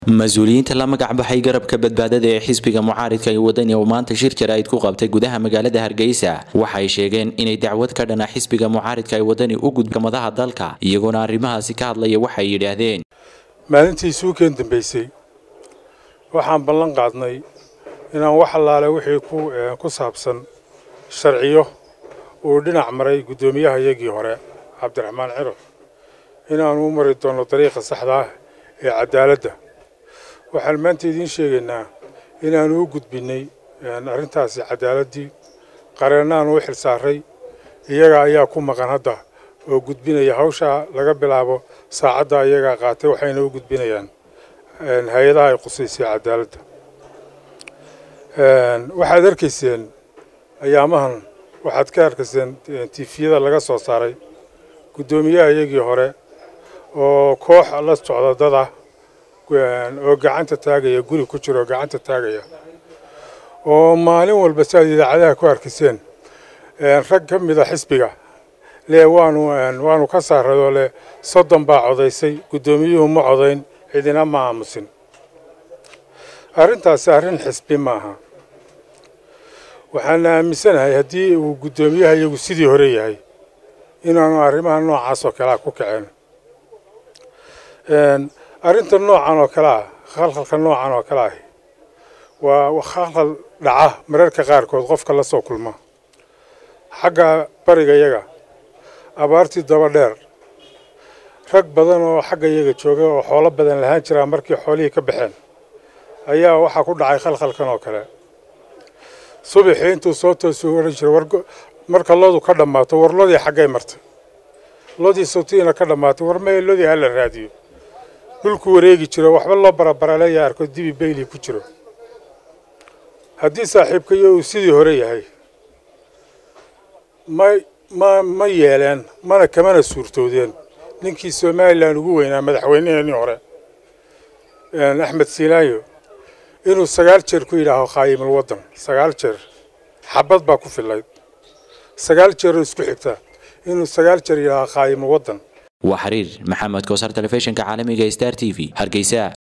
mas-uuliyiinta la magac baxay garabka badbaadada ee xisbiga mucaaridka ee wadani oo maanta shir jaraa'id ku qabtay gudaha magaalada hargeysa waxay sheegeen inay dacwad ka dhana xisbiga mucaaridka ee wadani u gudba madaha dalka iyagoona arrimahaasi ka hadlaya waxay yidhaahdeen maalintii suukeen dambaysay waxaan ballan qaadnay inaan wax allaale wixii ku saabsan sharciyo uu dhinac maray guddoomiyaha iyagii hore cabdiraxmaan ciro inaanu u mari doono dariiqa saxda ah ee cadaaladda waxaan maanta idiin sheegaynaa inaanu u gudbinnay arrintaasi cadaaladdii qareennaanu u xil saaray iyaga ayaa ku maqan hadda oo gudbinaya hawshaa laga bilaabo saacadda iyagaa qaatay waxayna u gudbinayaan hay-adaha ay qusaysay cadaaladda waxaad arkayseen ayaamahan waxaad ka arkayseen tifiyada laga soo saaray guddoomiyaha iyagii hore oo koox la socda dada oo gacanta taagaya guri ku jira oo gacanta taagaya oo maalin walba si aad idaacadaha ku arkayseen rag ka mida xisbiga le waanu waanu ka saaradoo leh soddon baa codaysay guddoomiyuhu ma codayn cidina ma aamusin arrintaasi arrin xisbi maaha waxaana aaminsanahay haddii uu guddoomiyaha iyagu sidii hore yahay inaanu arrimaha noocaas oo kalea ku kaceen arrinta noocan oo kale ah khalkhalka noocan oo kale ahi waa khalkhal dhaca mararka qaarkood qofka la soo kulma xagga bariga yaga abaartii daba dheer rag badan oo xagga iyaga jooga oo xoolo badan lahaan jiraa markii xoolihii ka baxeen ayaa waxaa ku dhacay khalkhalkan oo kale subaxii intuu soo toosu odhan jiray marka loodu ka dhammaato war lodii xaggay martay lodii sawtiina ka dhammaatay war maya lodii hala raadiyo dhulku wareegi jiro waxba loo barabaraleeya arko dibi bayli ku jiro haddii saaxiibkayo uu sidii hore yahay ma ma ma yeeleen mana kamana suurtoodeen ninkii somalilan ugu weynaa madaxweyneheenii hore axmed siinaayo inuu sagaal jeer ku yidhaaho khaayimul waddan sagaal jeer xabad baa ku fillayd sagaal jeeroo isku xigta inuu sagaal jeer yidhaaho khaayimul waddan waa xiriir maxamed koosar telefishinka caalamiga star t v hargeysa